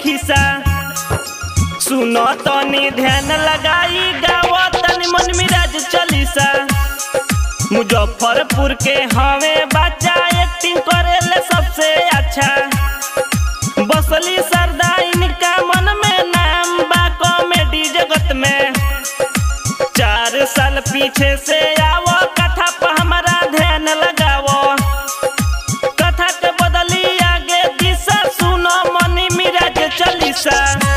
खिसा सुनो तनी ध्यान लगाई गाओ तनी मन मिराज चलीसा मुजफ्फरपुर के हवे बच्चा एक्टिंग करेले सबसे अच्छा बसली सरदा इनका मन में नाम बा कॉमेडी जगत में चार साल पीछे से आवो कथा पर हमारा ध्यान लगावो कथा के बदली आगे दिशा सुनो मनी मिराज चलीसा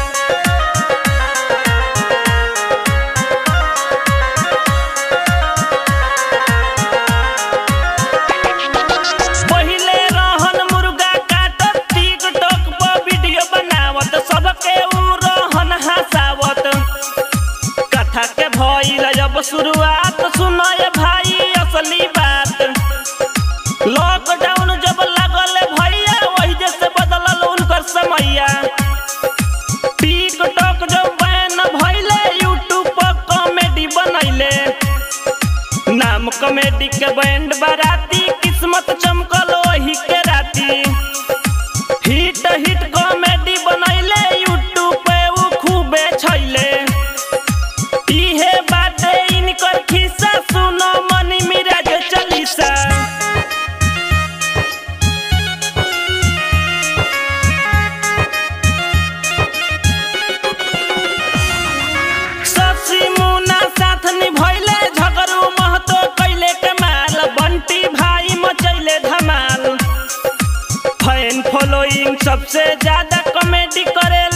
पहिले रहन मुर्गा काटत टिकटॉक पर वीडियो बनावत सबके उ रहन हंसावत कथा के भइल जब शुरुआत सुनय भाई असली बात लॉकडाउन जब लागल भैया वही जैसे बदलल उनकर समैया टिकटॉक जब बैन भइले यूट्यूब पर कॉमेडी बनैले नाम कॉमेडी के बैंड बाराती किस्मत चमकल वही के राती हिट हिट कॉमेडी बनैले यूट्यूब पे उ खूबे छैले इहे बाटे इनकर खिस्सा सुनो मनी मिराज चलीसा शशि मुना साथ निभैले झगड़ू महतो कैले कमाल बंटी भाई मचैले धमाल फैन फॉलोइंग सबसे ज्यादा कॉमेडी करेला